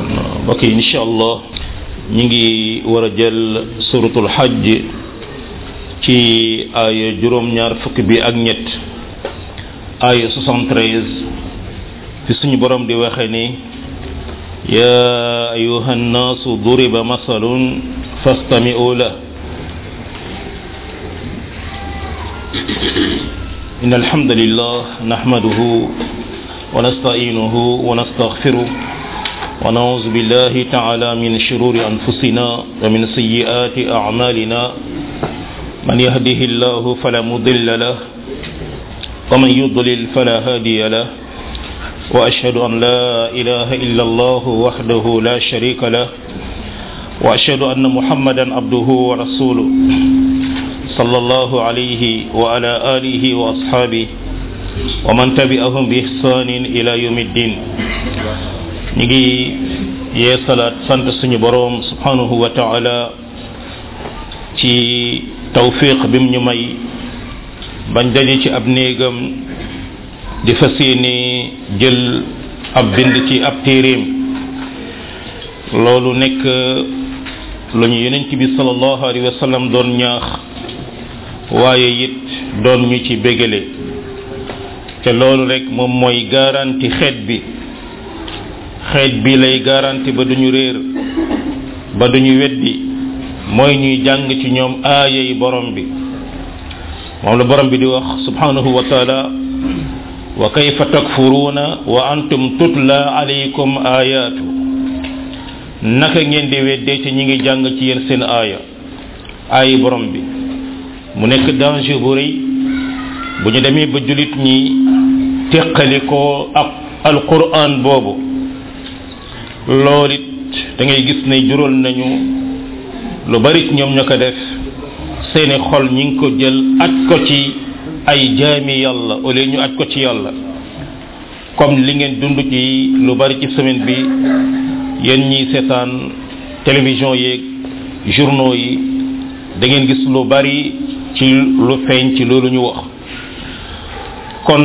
mbokk yi incha allah ñu ngi war a jël suratul hajj ci aaya juróom-ñaar fukk bi ak ñett aaya 73 fi suñu borom di waxe ni ya ayuha nnaasu duriba masalun fastami'u la إن الحمد لله نحمده ونستعينه ونستغفره ونعوذ بالله تعالى من شرور أنفسنا ومن سيئات أعمالنا من يهده الله فلا مضل له ومن يضلل فلا هادي له وأشهد أن لا إله إلا الله وحده لا شريك له وأشهد أن محمدا عبده ورسوله صلى الله عليه وعلى آله وأصحابه ومن تبعهم بإحسان إلى يوم الدين نيجي يا صلاة سانت سني بروم سبحانه وتعالى ci tawfiq bim ñu may bañ daje ci ab néegam di fas yéene jël ab bind ci ab téeréem loolu nekk lu ñu yonent bi sallallahu alayhi wa sallam doon ñaax waaye it doon ñu ci bégale te loolu rek moom mooy garanti xeet bi xeet bi lay garanti ba duñu réer ba duñu weddi mooy ñuy jàng ci ñoom aaya yi borom bi moom la borom bi di wax subhanahu wa taala wa kayfa takfuruuna wa antum tutla alaykum ayatu naka ngeen di weddee ci ñi ngi jàng ci yéen seen aaya aayi borom bi mu nekk danger bu rëy bu ñu demee ba julit ñi teqali ko ak alquran boobu loolu it da ngay gis ne jural nañu lu bari ñoom ñoo ko def seeni xol ñi ngi ko jël aj ko ci ay jaami yàlla au lieu ñu aj ko ci yàlla comme li ngeen dund ci lu bari ci semaine bi yéen ñiy seetaan télévision yeeg journaux yi da ngeen gis lu bari ci lu feeñ ci loolu ñu wax kon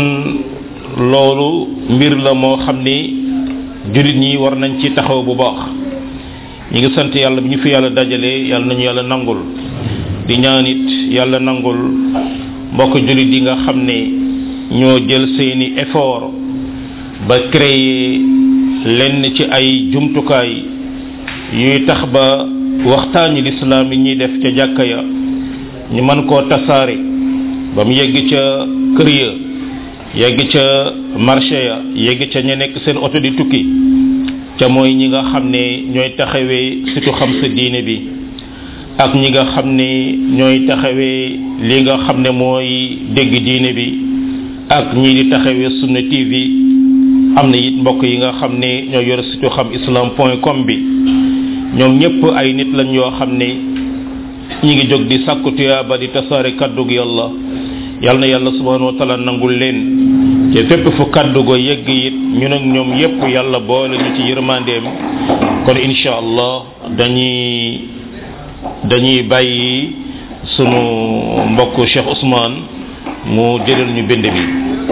loolu mbir la moo xam ni jullit ñi war nañ ci taxaw bu baax ñi ngi sant yàlla bi ñu fi yàlla dajale yàlla nañu yàlla nangul di ñaan it yàlla nangul mbokk jullit yi nga xam ne ñoo jël seeni effort ba créer lenn ci ay jumtukaay yuy tax ba waxtaani lislaam yi ñuy def ca jàkka ya ñu mën koo tasaare ba mu yegg ca kër ya yegg ca marché ya yegg ca ña nekk seen oto di tukki ca mooy ñi nga xam ne ñooy taxawee surtout xam sa diine bi ak ñi nga xam ne ñooy taxawee li nga xam ne mooy dégg diine bi ak ñii di taxawee sunna tv am na it mbokk yi nga xam ne ñoo yor surtout xam islam point com bi ñoom ñëpp ay nit lañ yoo xam ne ñi ngi jóg di sàkku tuyaaba di tasaare kaddug yàlla yàlla na yàlla subhanahu wa taala nangul leen te fépp fu kaddu go yegg it ñun ak ñoom yépp yàlla boole ñu ci yërmandeem kon insha allah dañuy dañuy bàyyi sunu mbokk Cheikh Ousmane mu jëlal ñu bind bi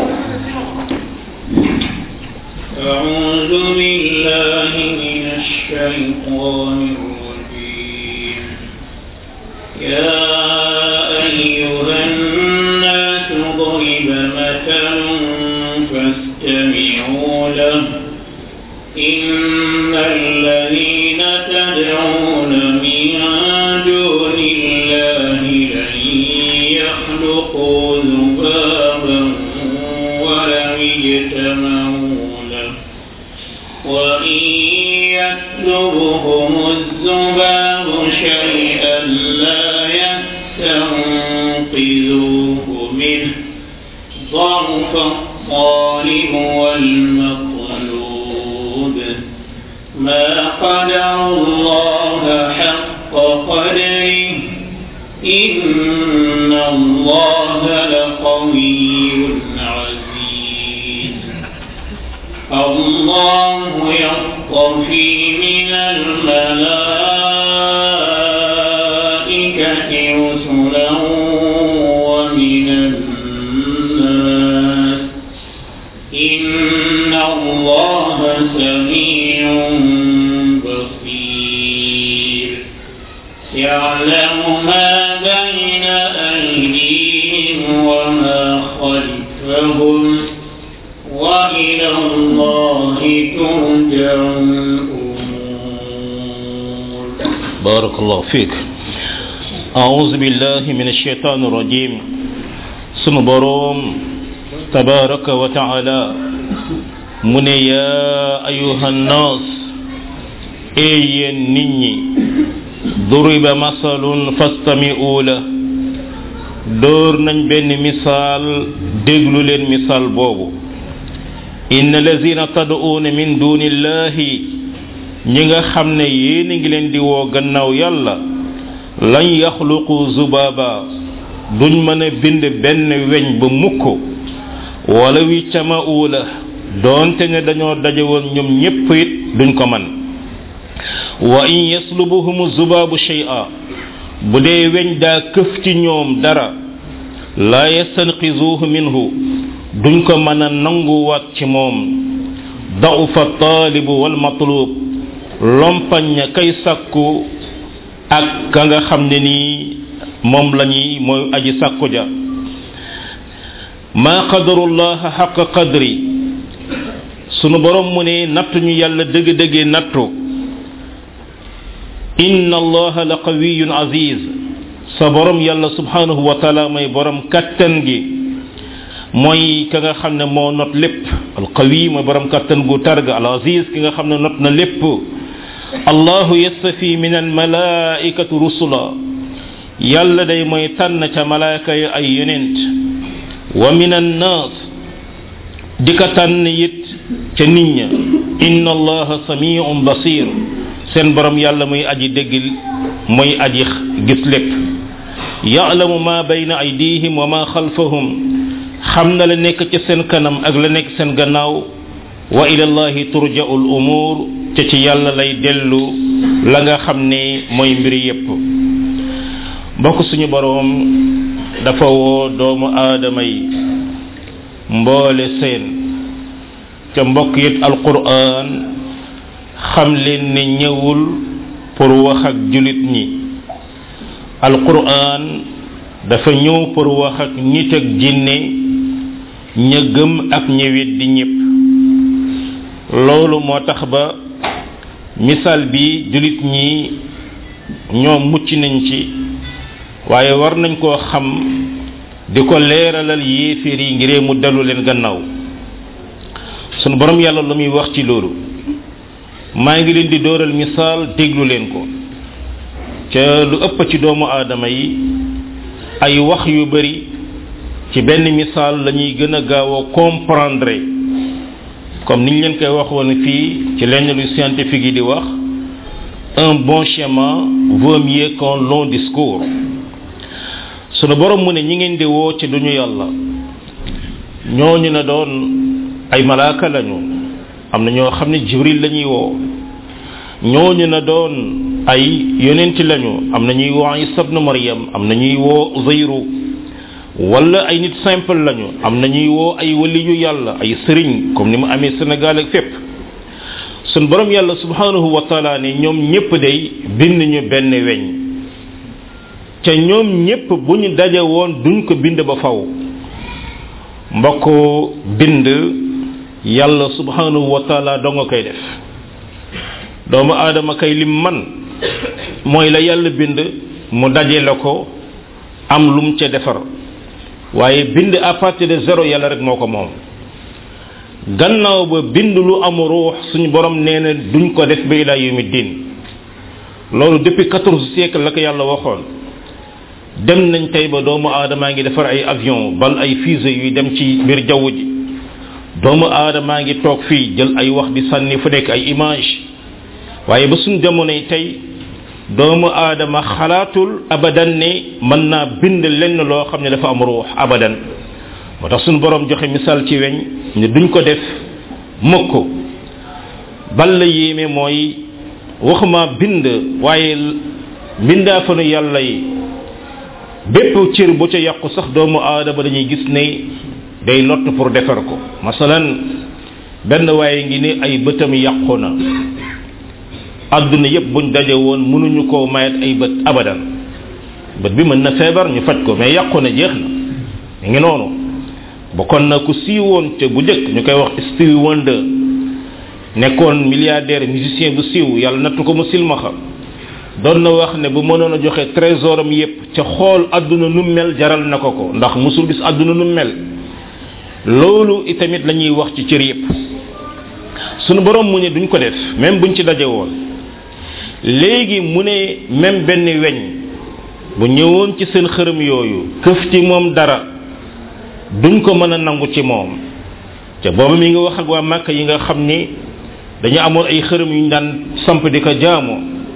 أعوذ بالله من الشيطان الرجيم يا أيها الناس ضرب مثل فاستمعوا له إن الذين تدعون من دون الله لن يخلقوا ذبابا ولم اجتمعوا له وإن يسلبهم الذباب شيئا لا يستنقذوه منه ضعف الطالب والمطلوب ما قدر الله حق قدره إن الله لقوي عزيز الله يصطفي من الملائكة رسلا ومن الناس إن الله سميع يعلم ما بين أيديهم وما خلفهم وإلى الله ترجع الأمور بارك الله فيك أعوذ بالله من الشيطان الرجيم سن بروم تبارك وتعالى من يا أيها الناس أي نني ضرب مثل فاستمعوا له دور nañ benn misaal déglu leen misaal boobu inna lazina tad'uuna min dunillahi ñi nga xam ne yéen a ngi leen di woo gannaaw yàlla lañ yaxluqu zubaba duñ mën a bind benn weñ ba mukk wala wi cama uula doonte ne dañoo daje woon ñoom ñépp it duñ ko man wa in yaslubuhum zubabu shay'a bu dee weñ daa këf ci ñoom dara la yastanqizuhu minhu duñ ko mën a nanguwaat ci moom da'ufa taalibu wal matlub lompañ ña kay sakku ak ka nga xam ne nii moom la ñuy mooy aji sakku ja ma qadarullaha xaqa qadri sunu borom mu ne nattu ñu yàlla dëgg-dëggee nattu inna allaha la qawiyun aziz sa borom yàlla subhanahu wa taala mooy borom kattan gi mooy ka nga xam ne moo not lépp al qawi mooy borom kattan gu targa al aziz ki nga xam ne not na lépp allahu yastafi min al malaikatu rusula yàlla day mooy tànn ca malaaka yi ay yonent wa min an nas di ka tànn it ca nit ña inna allaha samiun basir seen borom yàlla muy aji dégg muy aji gis lépp ya'lamu ma bayna aydihim wa ma xalfahum xam na la nekk ci seen kanam ak la nekk seen gannaaw wa ila allahi turja'u al umur te ci yàlla lay dellu la nga xam ne mooy mbiri yépp mbokk suñu boroom dafa woo doomu aadama yi mboole seen ca mbokk it alquran xam leen ne ñëwul pour wax ak julit ñi alquran dafa ñëw pour wax ak nit ak jinne ña gëm ak ña weddi ñépp loolu moo tax ba misaal bi julit ñi ñoom mucc nañ ci waaye war nañ koo xam di ko leeralal yéeféer yi ngiree mu dellu leen gannaaw sunu borom yàlla lu muy wax ci loolu maa ngi leen di dooral misaal déglu leen ko ca lu ëpp ci doomu aadama yi ay wax yu bari ci benn misaal lañuy gën a gaaw a comprendre comme niñ leen koy waxoon fii ci lenn lu scientifique yi di wax un bon schéma vaut mieux qu'un long discours sunu borom mu ne ñi ngeen di woo ci duñu yàlla ñooñu na doon ay malaaka lañu am na ñoo xam ne jibril lañuy woo ñooñu na doon ay yonent lañu am na ñuy woo isa ibn maryam am na ñuy woo uzayru wala ay nit simple lañu am na ñuy woo ay waliyu yàlla ay sëriñ comme ni mu amee sénégal ak fépp sun borom yàlla subhanahu wa taala ne ñoom ñépp day bind ñu benn weñ ca ñoom ñépp bu ñu daje woon duñ ko bind ba faw mbokk bind yàlla subhanahu wa taala doo nga koy def doomu aadama kay lim man mooy la yàlla bind mu daje la ko am lum ca defar waaye bind à partir de zéro yàlla rek moo ko moom gannaaw ba bind lu am ruux suñu borom nee na duñ ko def ba ila yawmi din loolu depuis quatorze siècle la ko yàlla waxoon dem nañ tey ba doomu aadamaa ngi defar ay avion bal ay fusée yuy dem ci biir jaww ji doomu aadamaa ngi toog fii jël ay wax di sànni fu nekk ay image waaye ba suñ jamonoy tey doomu aadama xalaatul abadan ne mën naa bind lenn loo xam ne dafa am ruux abadan moo tax suñu borom joxe misaal ci weñ ne duñ ko def mukk bal la yéeme mooy waxuma bind waaye mbindaafanu yàlla yi bépp cër bu ca yàqu sax doomu aadama dañuy gis ne day lott pour defar ko masalan benn waaye ngi ne ay bëtam yàqu na àdduna yépp buñ daje woon mënuñu koo mayet ay bët abadan bët bi mën na feebar ñu faj ko mais yàqu na jeex na mi ngi noonu bokkoon na ku siiwoon te bu njëkk ñu koy wax Stevie Wonder nekkoon milliardaire musicien bu siiw yàlla nattu ko mu silmaxa doon na wax ne bu mënoon a joxe trésoram yépp ca xool àdduna nu mel jaral na ko ko ndax musul gis àdduna nu mel loolu itamit la ñuy wax ci cër yépp sunu borom mu ne duñ ko def même buñ ci daje woon léegi mu ne même benn weñ bu ñëwoon ci seen xërëm yooyu këf ci moom dara duñ ko mën a nangu ci moom te boobu mi ngi wax ak waa màkk yi nga xam ni dañu amoon ay xërëm yu ñu daan samp di ko jaamoo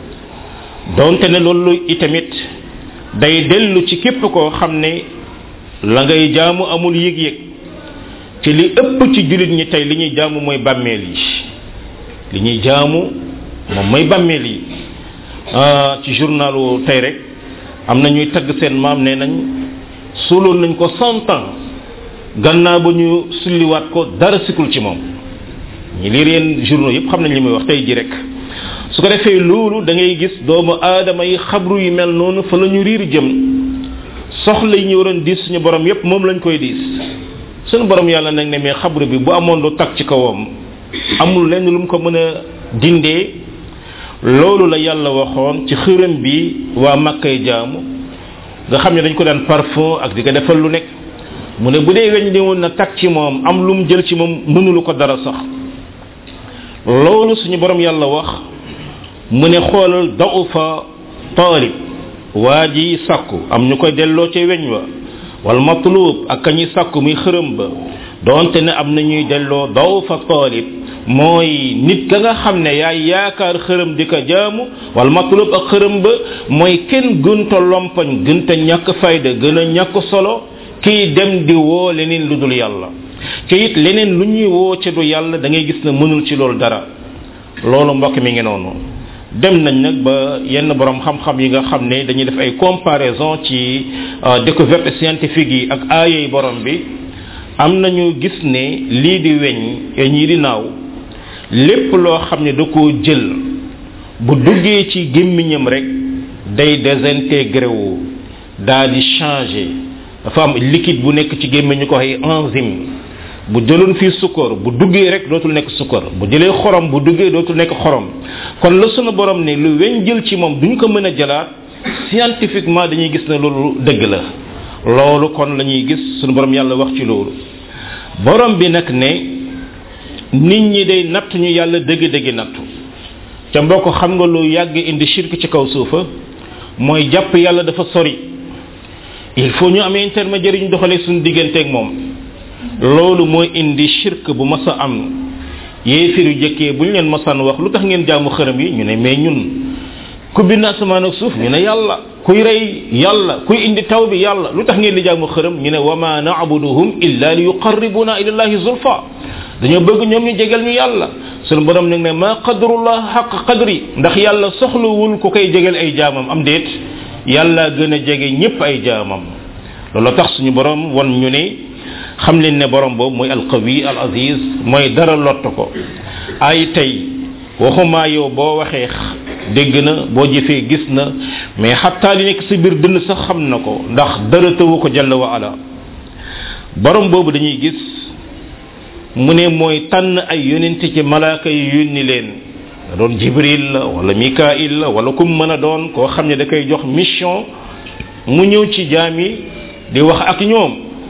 donte ne loolu itamit day dellu ci képp koo xam ne la ngay jaamu amul yëg-yëg ci li ëpp ci jullit ñi tey li ñuy jaamu mooy bàmmeel yi li ñuy jaamu moom mooy bàmmeel yi ci journalu tey rek am na ñuy tagg seen maam nee nañ suuloon nañ ko cent ans gannaaw ba ñu sulliwaat ko dara sikul ci moom ñi liir yeen journaux yëpp xam nañ li muy wax tey ji rek su ko defee loolu da ngay gis doomu aadama yi xabru yu mel noonu fa la ñu riir jëm soxla yi ñu waroon diis suñu borom yépp moom lañ koy diis suñu borom yàlla nag ne mais xabru bi bu amoon lu tag ci kawam amul lenn lu mu ko mën a dindee loolu la yàlla waxoon ci xërëm bi waa makkay jaamu nga xam ne dañ ko daan parfum ak di ko defal lu nekk mu ne bu dee weñ di woon na tag ci moom am lu mu jël ci moom mënulu ko dara sax loolu suñu borom yàlla wax mu ne xoolal daufa taalib waa ji sàkku am ñu koy delloo ca weñ wa wal matlub ak kañuy sàkku muy xërëm ba donte ne am na ñuy delloo daufa taalib mooy nit ka nga xam ne yaay yaakaar xërëm di ko jaamu wal matlub ak xërëm ba mooy kenn gënta lompañ gënta ñàkk fayda gën a ñàkk solo kii dem di woo leneen lu dul yàlla te it leneen lu ñuy woo ci du yàlla da ngay gis ne mënul ci loolu dara loolu mbokk mi ngi noonu dem nañ nag ba yenn borom xam-xam yi nga xam ne dañuy def ay comparaison ci découverte scientifique yi ak aayey borom bi am nañu gis ne lii di weñ ñii di naaw lépp loo xam ne da koo jël bu duggee ci gémmiñam rek day désintégré wu daa di changé dafa am liquide bu nekk ci gémmiñ ñu ko ay enzyme bu jëloon fii sukkar bu duggee rek dootul nekk sukkar bu jëlee xorom bu duggee dootul nekk xorom kon la sunu borom ne lu weñ jël ci moom duñ ko mën a jëlaat scientifiquement dañuy gis ne loolu dëgg la loolu kon la ñuy gis sunu borom yàlla wax ci loolu borom bi nag ne nit ñi day natt ñu yàlla dëgg-dëgg nattu te mbokk xam nga lu yàgg indi shirk ci kaw suufa mooy jàpp yàlla dafa sori il faut ñu amee intermédiaire ñu doxalee suñu digganteeg moom loolu mooy indi shirk bu mas a am yéefir yu jëkkee bu ñu leen masaan wax lu tax ngeen jaamu xërëm yi ñu ne mais ñun ku bind asamaan ak suuf ñu ne yàlla kuy rey yàlla kuy indi taw bi yàlla lu tax ngeen di jaamu xërëm ñu ne wa ma na'buduhum illa li yuqarribuna ila allahi zulfa dañoo bëgg ñoom ñu jegal ñu yàlla sunu borom nag ne ma qadrullah xaq qadri ndax yàlla soxlawul ku koy jegal ay jaamam am déet yàlla gën a jege ñépp ay jaamam loolu tax suñu borom wan ñu ne xam leen ne borom boobu mooy alqawi al aziz mooy dara lott ko ay tey waxuma yow boo waxee dégg na boo jëfee gis na mais xataa li nekk sa biir dënn sax xam na ko ndax dara tëwu ko jalla wa ala borom boobu dañuy gis mu ne mooy tànn ay yonent ci malaaka yi yónni leen da doon jibril la wala mikail la wala kum mën a doon koo xam ne da koy jox mission mu ñëw ci jaam yi di wax ak ñoom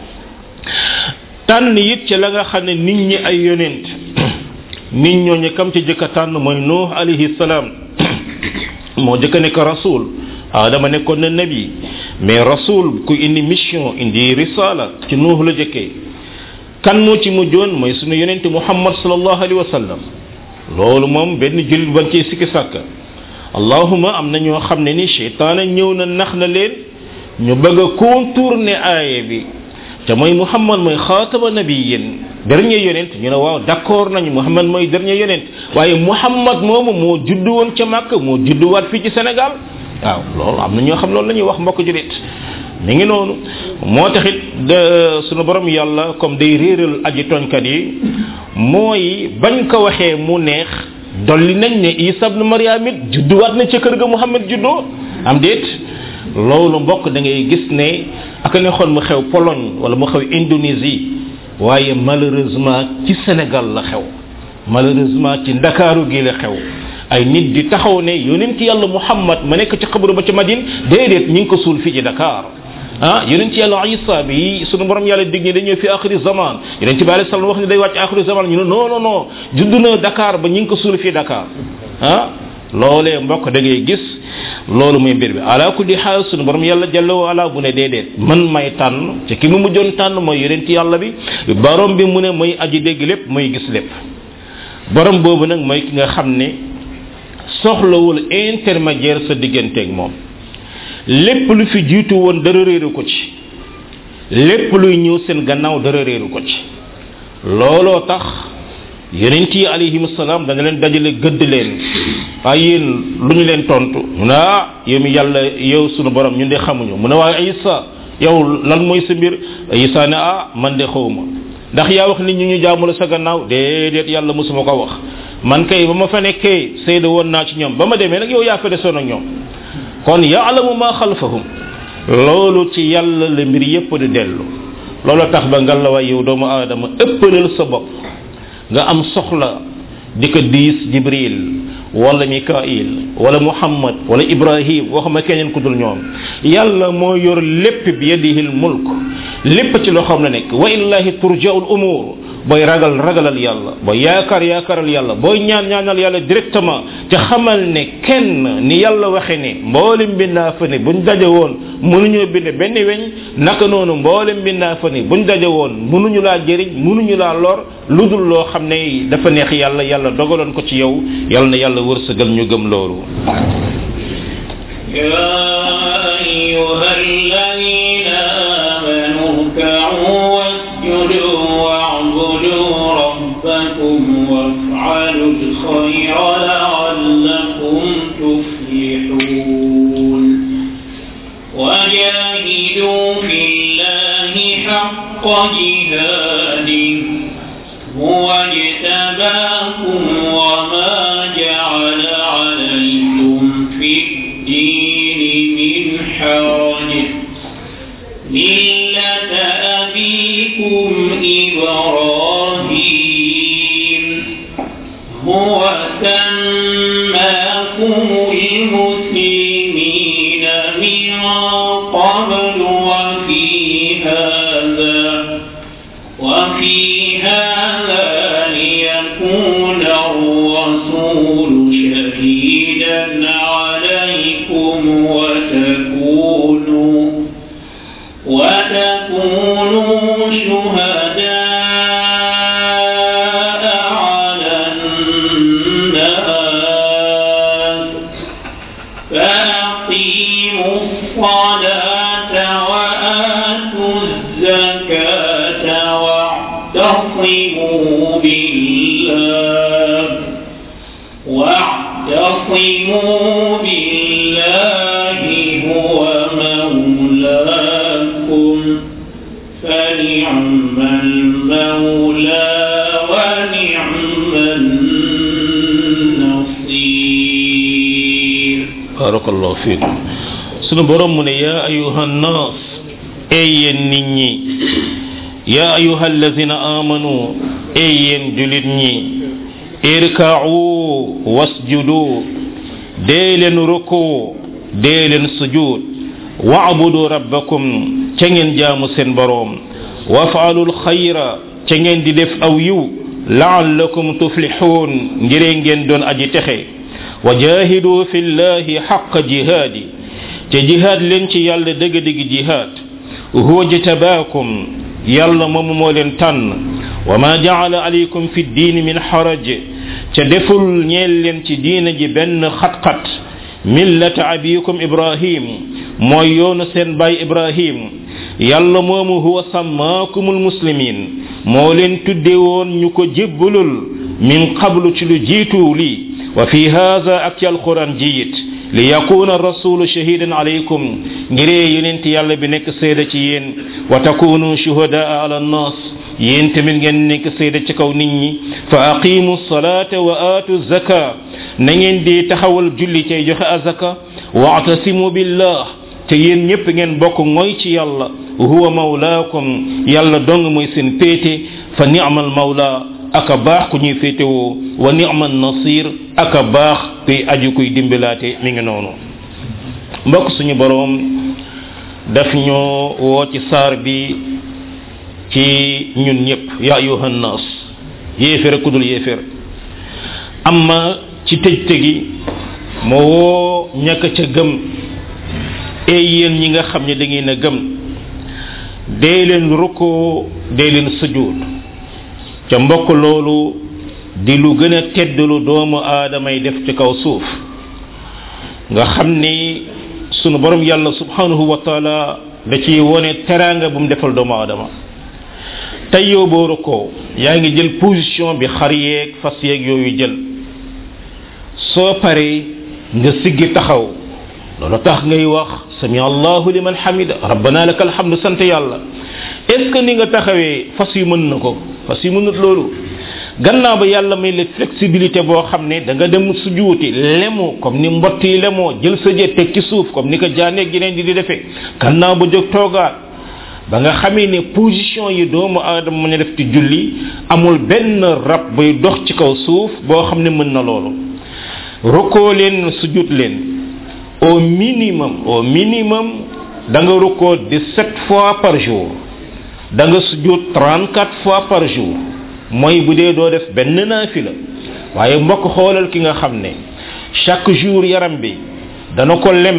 tànn it ci la nga xam ne nit ñi ay yonent nit ñooñu kam ci jëkk a tànn mooy nuux alayhi salaam moo jëkk a nekk rasul adama nekkoon na nabi mais rasul ku indi mission indi risala ci nuux la jëkkee kan moo ci mujjoon mooy sunu yonent muhammad sallallahu alayhi wa sallam loolu moom benn jullit ban ci sikki sàkka allahuma am na ñoo xam ne ni cheytaana ñëw na nax na leen ñu bëgg a contourner aaye bi te mooy muhammad mooy xaatama nabiyin dernier yonent ñu ne waaw d'accord nañu muhammad mooy dernier yonent waaye muhammad moomu moo juddu woon ca màkk moo judduwaat fii ci sénégal waaw loolu am na ñoo xam loolu la ñuy wax mbokk julit mi ngi noonu moo taxit de sunu borom yàlla comme day réeral aji tooñkat yi mooy bañ ko waxee mu neex dolli nañ ne isa ibn maryam it judduwaat na ca kër ga muhammad juddoo am déet loolu mbokk da ngay gis ne ak ne xoon mu xew pologne wala mu xew indonésie waaye malheureusement ci sénégal la xew malheureusement ci ndakaaru gi la xew ay nit di taxaw ne yonent yàlla muhammad ma nekk ci xabru ba ca madine déedéet ñi ngi ko suul fii ci dakar ah yonent yàlla isa bi sunu borom yàlla dig ni dañoo fi akhiri zaman yonent bi alayhi salaam wax ni day wàcc akhiri zaman ñu ne non non non judd na dakar ba ñi ngi ko suul fii dakar ah loolee mbokk da ngay gis loolu muy mbir bi ala kulli xaal sunu borom yàlla jalla wa ala bu ne déedéet man may tànn ci ki mu mujjoon tànn mooy yonent yàlla bi borom bi mu ne mooy aji dégg lépp mooy gis lépp borom boobu nag mooy ki nga xam ne soxlawul intermédiaire sa digganteeg moom lépp lu fi jiitu woon dara réeru ko ci lépp luy ñëw seen gannaaw dara réeru ko ci looloo tax yonent yi alayhim salaam dana leen dajale gëdd leen waaye yéen lu ñu leen tontu mu ne ah yow mi yàlla yow sunu borom ñun de xamuñu mu ne waaye isa yow lan mooy sa mbir isa ne ah man de xawma ndax yaa wax nit ñi ñu jaamu la sa gannaaw déedéet yàlla mosuma ko wax man kay ba ma fa nekkee seede woon naa ci ñoom ba ma demee nag yow yaa fa desoon ak ñoom kon yaalamu ma xalfahum loolu ci yàlla la mbir yépp di dellu loolu tax ba ngal la way yow doomu aadama ëppalal sa bopp nga am soxla di ko diis jibril wala mikail wala muhammad wala ibrahim waxuma keneen ku dul ñoom yàlla moo yor lépp bi yadihi l mulk lépp ci loxoom la nekk wa illahi turja'u l umur booy ragal ragalal yàlla booy yaakaar yaakaaral yàlla booy ñaan ñaanal yàlla directement te xamal ne kenn ni yàlla waxe ne mboolem mbindaa fa ne buñ daje woon mënuñoo bind benn weñ naka noonu mboolem mbindaa fa ne buñ daje woon mënuñu laa jëriñ mënuñu laa lor lu dul loo xam ne dafa neex yàlla yàlla dogaloon ko ci yow yàlla na yàlla wërsëgal ñu gëm loolu يا أيها الذين آمنوا اركعوا واسجدوا واعبدوا ربكم وافعلوا الخير لعلكم تفلحون وجاهدوا في الله حق جهاده هو اجتباكم وما جعل عليكم في الدين من حرج ملة أبيكم إبراهيم هو سماكم المسلمين من قبل وفي هذا وفي هذا ليكون الرسول شهيدا عليكم وتكونوا وتكونوا شهداء على الناس فأقيموا الصلاة وآتوا الزكاة واعتصموا بالله واعتصموا بالله هو مولاكم فنعم المولى ونعم النصير barakallahu fiikum sunu borom mu ne yaa ayuha nnaas ey yéen nit ñi yaa ayuha allazina amanu ey yéen julit ñi irka'u wasjudu dee leen ruku dee leen sujud wa'budu rabbakum ca ngeen jaamu seen boroom waf'alu alxayra ca ngeen di def aw yiw la'allakum tuflihun ngiree ngeen doon aji texe wa jahidu fi llahi xaqa jihaadi te jihaad leen ci yàlla dëgg-dëgg jihaad huwa jtabaakum yàlla moomu moo leen tànn wa ma jaala alaykum fi diini min xaraj ca deful ñeel leen ci diina ji benn xat-xat millata abikum ibrahim mooy yoonu seen baay ibrahim yàlla moomu huwa sammaakumul muslimin moo leen tudde woon ñu ko jébbalul min qablu ci lu jiitu lii wa fi hadha ak ci alquran jiyit li yakuna rasulu shahidan alaykum ngiree yonent yàlla bi nekk seeda ci yéen wa takunu shuhadaa ala nnas yéen tamit ngeen nekk seede ci kaw nit ñi fa aqimu salata wa aatu zaka na ngeen di taxawal julli cay joxe azaka waatasimu billah te yéen ñëpp ngeen bokk mooy ci yàlla huwa mawlaakum yàlla dong mooy seen péete fa ni'mal mawla aka baax ku ñuy féetewoo wa ni'mal nasir aka baax kuy aju kuy dimbilaate mi ngi noonu mbokk suñu boroom daf ñoo woo ci saar bi ci ñun ñëpp ya ayuha nnas yéefér ku dul yéefér amma ci tëj tëgi moo woo ñàkk ca gëm ey yéen ñi nga xam ne da ngeen a gëm dee leen rukkoo dee leen sujud ca mbokk loolu di lu gën a tedd lu doomu aadamay def ci kaw suuf nga xam ni sunu borom yàlla subhanahu wa taala da ciy wone teraanga bu mu defal doomu aadama tey yow boo rukkoo yaa ngi jël position bi xar yeeg fas yeeg yooyu jël soo paree nga siggi taxaw loolu tax ngay wax sami allahu liman hamida rabbana laka alhamdu sant yàlla est ce que ni nga taxawee fas yu mën na ko fas yu mënut loolu gannaaw ba yàlla may la flexibilité boo xam ne da nga dem sujuuti lemu comme ni mbott yi lemoo jël sa jë teg ci suuf comme ni ko jaaneeg yeneen di di defee gannaaw ba jóg toogaat ba nga xamee ne position yi doomu aadama mën a def ci julli amul benn rab buy dox ci kaw suuf boo xam ne mën na loolu rukkoo leen sujut leen au minimum au minimum da nga rukkoo 17 fois par jour da nga sujut 34 fois par jour mooy bu dee doo def benn naafila waaye mbokk xoolal ki nga xam ne chaque jour yaram bi dana ko lem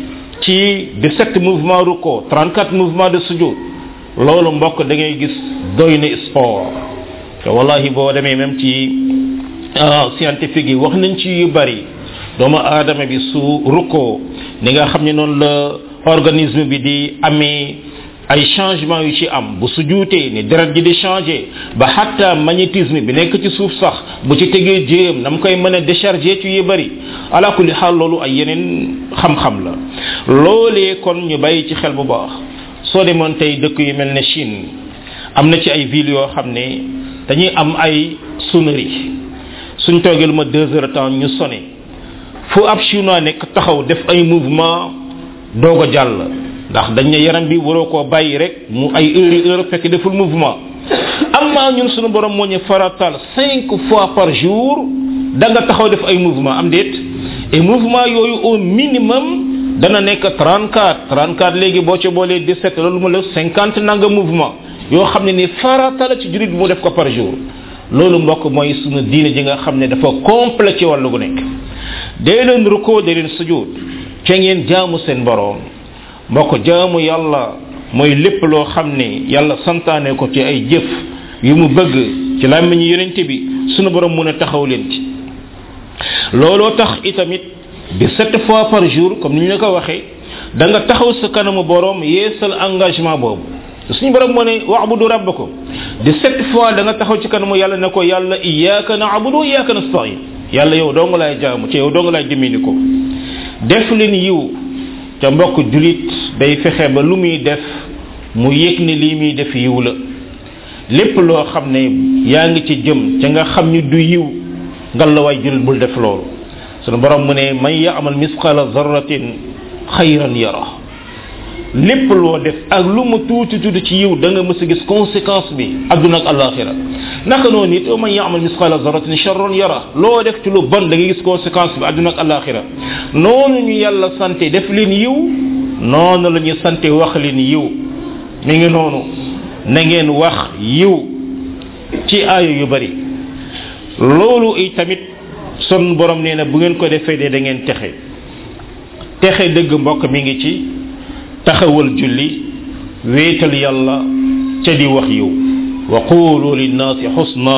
ci 17 mouvement rukkoo 34 mouvement de sujud loolu mbokk da ngay gis doy na sport te wallahi boo demee même ci scientifique yi wax nañ ci yu bari doomu aadama bi su rukkoo ni nga xam ne noonu la organisme bi di amee ay changement yu ci am bu sujuutee ni deret ji di changer ba hatta magnétisme bi nekk ci suuf sax bu ci tegee jéem nam koy mën a décharger ci yu bari ala kulli xaal loolu ay yeneen xam-xam la loolee kon ñu bàyyi ci xel bu baax soo demoon tey dëkk yu mel ne Chine am na ci ay villes yoo xam ne dañuy am ay sonnerie suñ toogee lu ma deux heures temps ñu sonné fu ab chinois nekk taxaw def ay mouvement doog a jàll ndax dañ ne yaram bi waroo koo bàyyi rek mu ay heure yi heure fekk deful mouvement amma ñun suñu borom moo ñu faratal cinq fois par jour da nga taxaw def ay mouvement am déet et mouvement yooyu au minimum dana nekk 34 34 léegi boo ci boolee 17 loolu mu la 50 nanga mouvement yoo xam ne ni farata la ci jurit bi mu def ko par jour loolu mbokk mooy sunu diine ji nga xam ne dafa complet ci wàllu gu nekk dee leen rukkoo dee leen sujud ca ngeen jaamu seen borom mbokk jaamu yàlla mooy lépp loo xam ne yàlla santaane ko ci ay jëf yu mu bëgg ci làmmiñu yonente bi sunu borom mun a taxaw leen ci looloo tax itamit bi sept fois par jour comme ni ñu la ko waxee da nga taxaw sa kanamu borom yeesal engagement boobu suñu borom moo ne waabudu rabbakum di sept fois da nga taxaw ci kanamu yàlla ne ko yàlla iyyaka na'budu wa iyyaka nasta'in yàlla yow dong laay jaamu ci yow dong laay jëmini ko def leen yiw ca mbokk julit day fexe ba lu muy def mu yëg ne lii muy def yiw la lépp loo xam ne yaa ngi ci jëm ca nga xam ni du yiw ngal la waay julit bul def loolu sunu borom mu ne man ya'mal misqala zarratin xayran yara lépp loo def ak lu mu tuuti tuuti ci yiw da nga mës a gis conséquence bi adduna ak alaxira naka noonu it man ya'mal misqala zarratin sharran yara loo def ci lu bon da nga gis conséquence bi adduna ak alaxira noonu ñu yàlla sante def leen yiw noonu la ñu sante wax leen yiw mi ngi noonu na ngeen wax yiw ci aayo yu bari loolu i tamit son borom nee na bu ngeen ko defee de da ngeen texe texe dëgg mbokk mi ngi ci taxawal julli wéetal yàlla ca di wax yiw wa qulu linnaasi xusna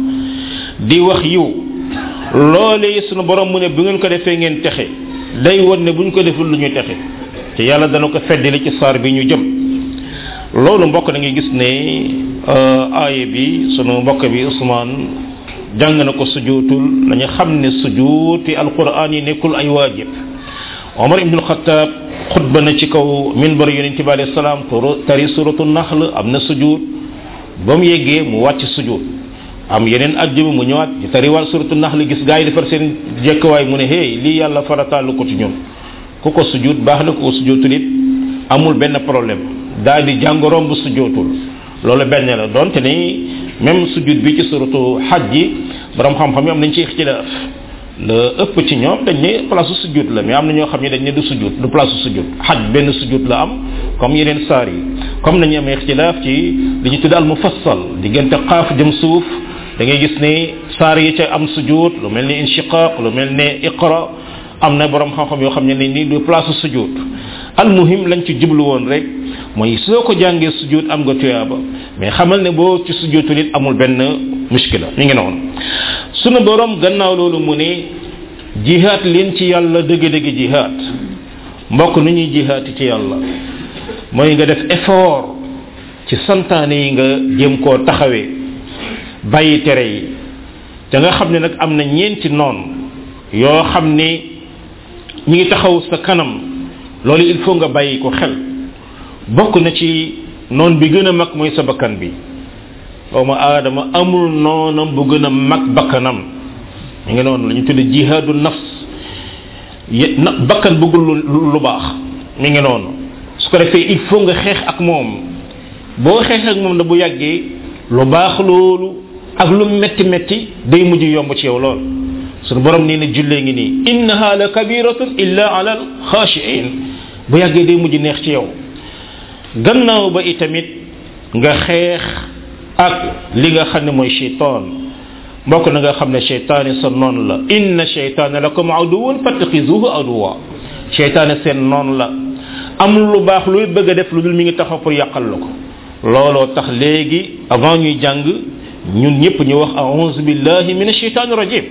di wax yiw loolee sunu borom mu ne bu ngeen ko defee ngeen texe day won ne buñ ko deful lu ñu texe te yàlla dana ko feddali ci saar bi ñu jëm loolu mbokk da ngay gis ne aaye bi sunu mbokk bi Ousmane jàng na ko sujuutul dañu xam ne sujuut fi alquran yi nekkul ay waajib Omar ibn Khattab xutba na ci kaw minbar yonente bi alayhi salaam tari suratu naxl am na sujuut ba mu yeggee mu wàcc sujud am yeneen ajjuma mu ñëwaat di tariwal suratu nax li gis gaa yi defar seen jekkawaay mu ne hey lii yàlla farataalu ko ci ñun ku ko sujud baax na ku ko sujootul it amul benn problème daal di jàngoroom bu sujootul loolu benn la donte ni même sujud bi ci suratu xaj ji borom xam-xam yi am nañ ci ixtilaaf la ëpp ci ñoom dañ ne place sujud la mais am na ñoo xam ne dañ ne du sujud du place sujud xaj benn sujud la am comme yeneen saar yi comme nañu amee ixtilaaf ci li ñu tudd al mufassal diggante xaaf jëm suuf da ngay gis ne saar yi ca am sujud lu mel ni inshiqaq lu mel ne iqra am na borom xam-xam yoo xam ne ni du place sujud al muhim lañ ci jublu woon rek mooy soo ko jàngee sujud am nga tuyaaba mais xamal ne boo ci sujudul it amul benn mushkila mi ngi noonu sunu borom gannaaw loolu mu ne jihaat leen ci yàlla dëgg-dëgg jihaat mbokk nu ñuy jihaati ci yàlla mooy nga def effort ci santaane yi nga jéem koo taxawee bàyyi tere yi te nga xam ne nag am na ñeenti noon yoo xam ne ñi ngi taxaw sa kanam loolu il faut nga bàyyi ko xel bokk na ci noon bi gën a mag mooy sa bakkan bi doomu aadama amul noonam bu gën a mag bakkanam mi ngi noonu la ñu tudde jihaadu nafs na bakkan bëggul lu lu baax mi ngi noonu su ko defee il faut nga xeex ak moom boo xeex ak moom da bu yàggee lu baax loolu ak lu metti metti day mujj yomb ci yow lool sunu borom nee na jullee ngi nii innaha la kabiratun illa ala al xaashiin bu yàggee day mujj neex ci yow gannaaw ba itamit nga xeex ak li nga xam ne mooy shaytaan mbokk na nga xam ne shaytaani sa noon la inna shaytaana lakum aduwun fattaxizuhu aduwa shaytaani seen noon la amul lu baax luy bëgg a def lu dul mi ngi taxaw pour yàqal la ko looloo tax léegi avant ñuy jàng ñun ñëpp ñu wax a'udhu billahi minash shaytanir rajim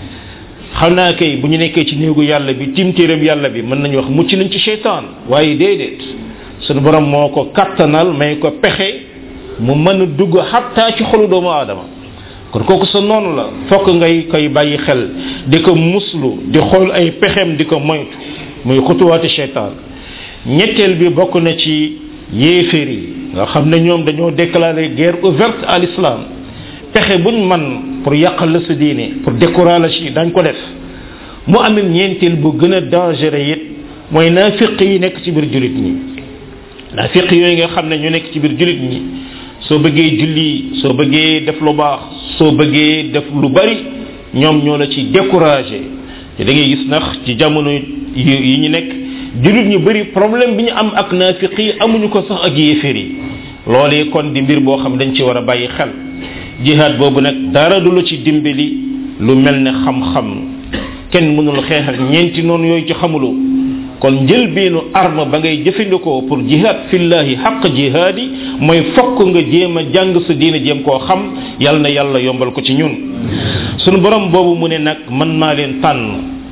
xam naa kay bu ñu nekkee ci néegu yàlla bi timtéeram yàlla bi mën nañu wax mucc nañ ci shaytaan waaye déedéet sunu borom moo ko kattanal may ko pexe mu mën a dugg xattaa ci xolu doomu aadama kon kooku sa noonu la fokk ngay koy bàyyi xel di ko muslu di xool ay pexem di ko moytu muy xutuwaati shaytaan ñetteel bi bokk na ci yéeféer yi nga xam ne ñoom dañoo déclarer guerre ouverte à l'islam pexe buñ man pour yàqal la sa diine pour décourager yi dañ ko def mu amee ñeenteel bu gën a dangereux it mooy naafiq yi nekk ci biir julit ñi naafiq yooyu nga xam ne ñu nekk ci biir julit ñi soo bëggee julli soo bëggee def lu baax soo bëggee def lu bari ñoom ñoo la ci décourager te da ngay gis nax ci jamono yi ñu nekk julit ñu bari problème bi ñu am ak naafiq yi amuñu ko sax ak yéeféer yi loolee kon di mbir boo xam dañ ci war a bàyyi xel jihaad boobu nag dara du la ci dimbali lu mel ne xam-xam kenn mënul xeex ak ñeenti noonu yooyu ci xamuloo kon njëlbeenu arme ba ngay jëfandikoo pour jihaad fillahi xaq jihaadi mooy fokk nga jéem a jàng sa diine jéem koo xam yal na yàlla yombal ko ci ñun sunu borom boobu mu ne nag man maa leen tànn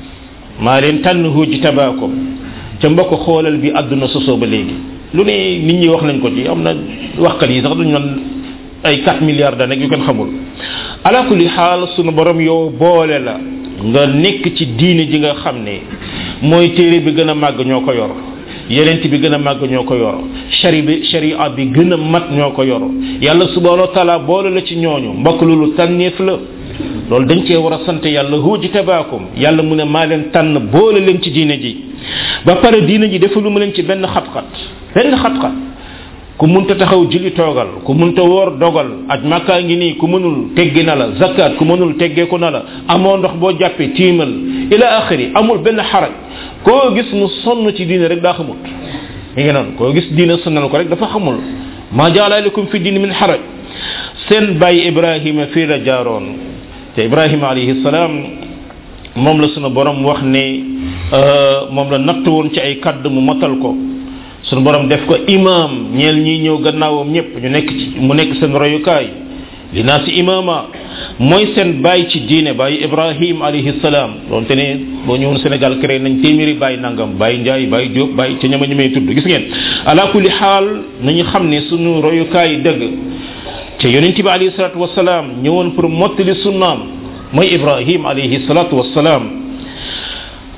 maa leen tànn huuji tabaakum ca mbokk xoolal bi àdduna sosoo ba léegi lu ne nit ñi wax nañ ko ci am na waxkat yi sax dañu naan ay 4 milliards da nekk yu kenn xamul ala kulli xaal sunu borom yow boole la nga nekk ci diine ji nga xam ne mooy téere bi gën a màgg ñoo ko yor yenent bi gën a màgg ñoo ko yor shari bi sharia bi gën a mat ñoo ko yor yàlla subhanahu wa taala boole la ci ñooñu mbokk loolu tànneef la loolu dañ cee war a sant yàlla huuji tabaakum yàlla mu ne maa leen tànn boole leen ci diine ji ba pare diine ji defalu ma leen ci benn xat-xat benn xat-xat ku munta taxaw julli toogal ku munta woor dogal aj makkaa ngi nii ku mënul teggi na la zakat ku mënul teggeeku na la amoo ndox boo jàppee tiimal ila axiri amul benn xaraj koo gis mu sonn ci diine rek daa xamut mi ngi noonu koo gis diine sonnal ko rek dafa xamul ma jaala aleykum fi diine min xaraj seen bàyyi ibrahima fii la jaaroon te ibrahima alayhi salaam moom la sunu borom wax ne moom la natt woon ci ay kadd mu matal ko sunu borom def ko imam ñeel ñi ñëw gannaawam ñëpp ñu nekk ci mu nekk seen royukaay li naa si imama mooy seen bàyyi ci diine bàyyi ibrahim alayhi salaam doonte ne boo ñëwoon sénégal créé nañ téeméeri bàyyi nangam bàyyi njaay bàyyi jóob bàyyi ca ñama ñi may tudd gis ngeen ala kulli xaal nañu xam ne sunu royukaay dëgg te yonent bi alayhi salatu wasalaam ñëwoon pour mottali sunnaam mooy ibrahim alayhi salatu wasalaam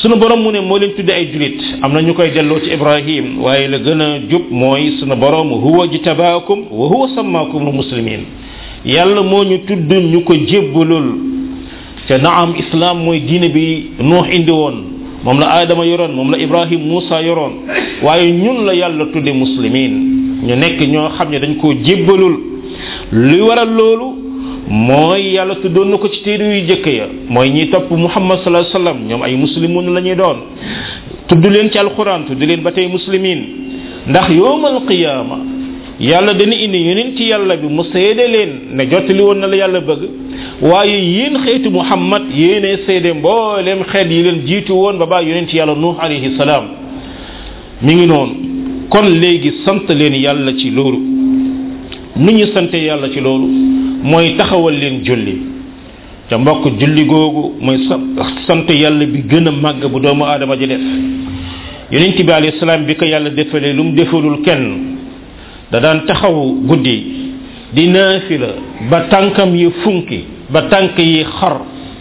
sunu borom mu ne moo leen tudde ay julit am na ñu koy delloo ci ibrahim waaye la gën a jub mooy sunu borom huwa jitabaakum wa huwa sammaakum muslimin yàlla moo ñu tudd ñu ko jébbalul te naam islam mooy diine bi nuux indi woon moom la aadama yoroon moom la ibrahim muusa yoroon waaye ñun la yàlla tudde muslimin ñu nekk ñoo xam ne dañ koo jébbalul li waral loolu mooy yàlla tuddoon na ko ci téere yu jëkk ya mooy ñi topp muhammad sallallahu alayhi wasallam ñoom ay muslimun la ñuy doon tudd leen ci alquran tudd leen ba tey muslimin ndax yowmal qiyaama yàlla dana indi yeneen ci yàlla bi mu seede leen ne jottali woon na la yàlla bëgg waaye yéen xeetu muhammad yéene seede mboolem xeet yi leen jiitu woon ba baa yeneen ci yàlla nuux alayhi salaam mi ngi noonu kon léegi sant leen yàlla ci loolu nu ñu sante yàlla ci loolu mooy taxawal leen julli te mbokk julli googu mooy sant yàlla bi gën a màgg bu doomu aadama ji def yonent bi alayhi salaam bi ko yàlla defalee lu mu defalul kenn da daan taxaw guddi di naafila ba tànkam yi funki ba tànk yi xar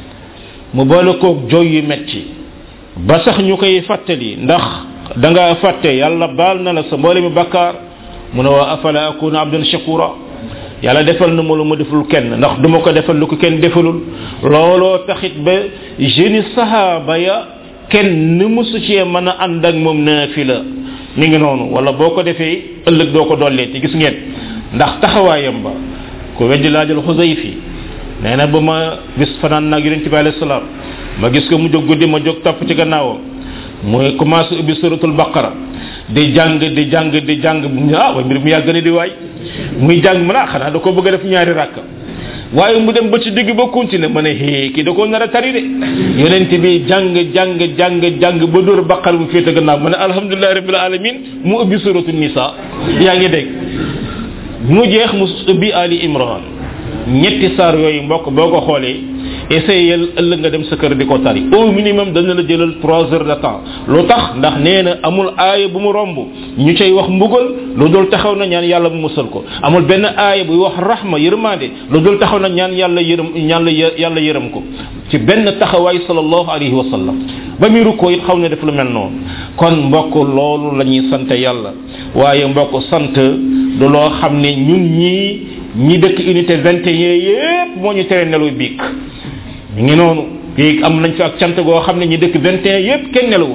mu boole koog jooy yu metti ba sax ñu koy fàttali ndax da nga fàtte yàlla baal na la sa mboole mi bakkaar mu ne waa afala akuna abdan shakura yàlla defal na ma lu ma deful kenn ndax duma ko defal lu ko kenn defalul looloo taxit ba jeune sahaba ya kenn ni musu cee mën a ànd ak moom naafila mi ngi noonu wala boo ko defee ëllëg doo ko dollee te gis ngeen ndax taxawaayam ba ku weddi laajal xusayfi nee na ba ma bis fanaan naag yonente bi alayhi salaam ma gis ko mu jóg guddi ma jóg topp ci gannaawam muy commencé ubbi suratul baqara di jàng di jàng di jàng ah waaye mbir mu yàgg na di waay muy jàng mu naa xanaa da ko bëgg a def ñaari rakk waaye mu dem ba ci digg ba continuer ma ne hee kii da ko nar a tari de yonent bi jàng jàng jàng jàng ba dóor baqara bu féete gannaaw ma ne alhamdulilahi rabbil alamin mu ubbi suratul nisa yaa ngi dégg mu jeex mu ubbi ali imran ñetti saar yooyu mbokk boo ko xoolee essayel ëllëg nga dem sa kër di ko tari au minimum dana la jëlal trois heures de temps lu tax ndax nee na amul aaya bu mu romb ñu cay wax mbugal lu dul taxaw na ñaan yàlla mu musal ko amul benn aaya buy wax rahma yërmande lu dul taxaw na ñaan yàlla yërëm ñaan la yàlla yërëm ko ci benn taxawaay sallallahu alayhi wa sallam ba muy rukkoo it xaw na def lu mel noonu kon mbokk loolu la ñuy sant yàlla waaye mbokk sant du loo xam ne ñun ñii ñi dëkk unité 21 yépp moo ñu tere nelaw biig mi ngi noonu biig am nañ fi ak cant goo xam ne ñi dëkk 21 yépp kenn nelawul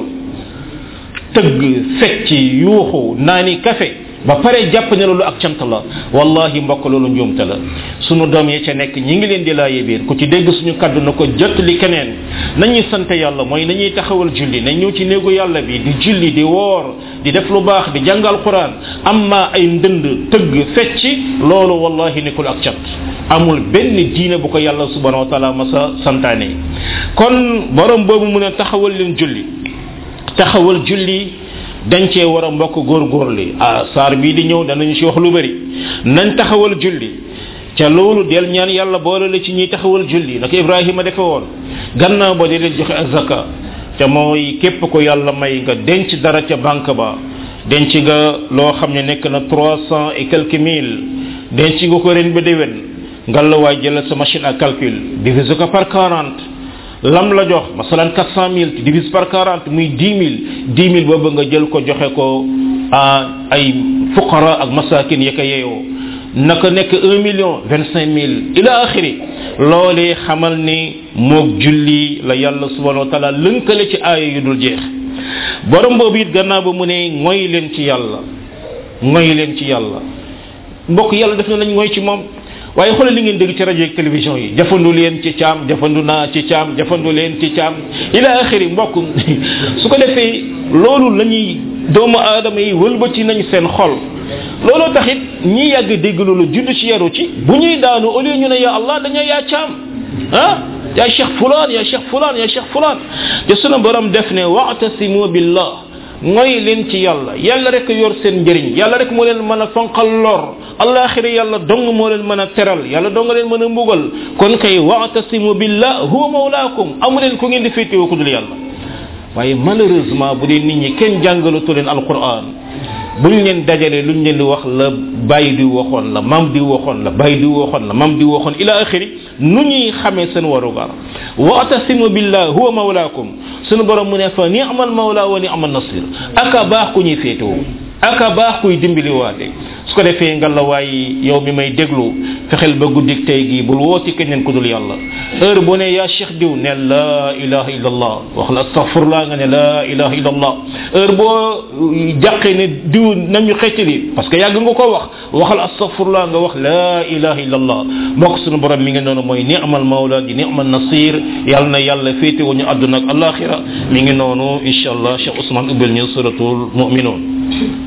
tëgg fecc yuuxu naani café ba pare jàpp ne loolu ak cant la wallahi mbokk loolu njuumte la sunu doom yi ca nekk ñi ngi leen di laaye biir ku ci dégg suñu kaddu na ko jot li keneen nañuy sant yàlla mooy nañuy taxawal julli nañ ñëw ci néegu yàlla bi di julli di woor di def lu baax di jàngal quran amma ay ndënd tëgg fecci loolu wallahi nekkul ak cant amul benn diine bu ko yàlla subhanahu wa taala masa santaane kon borom boobu mu ne taxawal leen julli taxawal julli dañ cee war a mbokk góorgóorli ah saar bii di ñëw danañu ci wax lu bari nañ taxawal julli ca loolu del ñaan yàlla boole la ci ñuy taxawal julli naka ibrahima defe woon gannaaw ba di leen joxe azaka ca mooy képp ko yàlla may nga denc dara ca banque ba denc nga loo xam ne nekk na trois cent et quelques mille denc nga ko ren ba déwén ngalawaay jëlal sa machine à calcul divise ko par quarante lam la jox masalan 400 000 divise par 40 muy 10 000 10 000 boobu nga jël ko joxe ko ay fuqara ak masakin ya ko yeeyoo naka nekk 1 million 25 000 ila axiri loolee xamal ni moog julli la yàlla subhanahu wa taala lënkale ci aaya yu dul jeex borom boobu it gannaaw ba mu ne ngoy leen ci yàlla ngoy leen ci yàlla mbokk yàlla def na nañ ngoy ci moom waaye xoolal li ngeen dégg ci rajo ak télévision yi jafandu leen ci caam jafandu naa ci caam jafandu leen ci caam ila axiri mbokk su ko defee loolu la ñuy doomu aadama yi wëlbati nañ seen xol looloo taxit ñi yàgg dégg loolu judd ci yaru ci bu ñuy daanu au lieu ñu ne ya allah dañoo yaa caam ah yaa cheikh fulaan yaa cheikh fulaan yaa cheikh fulaan te sunu borom def ne wa'tasimu billah ngoy leen ci yàlla yàlla rek yor seen njëriñ yàlla rek moo leen mën a fanqal lor alaxira yàlla dong moo leen mën a teral yàlla dong leen mën a mbugal kon kay wa'tasimu billah huwa mawlaakum amu leen ku ngeen di féetewoo ku dul yàlla waaye malheureusement bu dee nit ñi kenn jàngalatu leen alquran buñ leen dajalee luñ leen di wax la bàyyi di waxoon la mam di waxoon la bàyyi di waxoon la mam di waxoon ila axiri nu ñuy xamee seen warugar wa atasimu billah huwa mawlaakum sunu borom mu ne fa ni'mal mawla wa ni'mal nasir aka baax ku ñuy féetoo aka baax kuy dimbali waate su ko defee nga la waay yow mi may déglu fexeel ba guddik tey gi bul wooti keneen ku dul yàlla heure bu ne yaa cheikh diw ne la ilaha illallah wax la astaghfirullah nga ne la ilaha illallah heure boo jàqee ne diw nañu xeccali parce que yàgg nga ko wax waxal astaghfirullah nga wax la ilaha illallah mbokk sunu borom mi ngi noonu mooy ni'mal mawla di ni'mal nasir yàlla na yàlla féete wu ñu àdduna ak alaxira mi ngi noonu insha allah cheikh ousmane ubbel ñu suratul mu'minun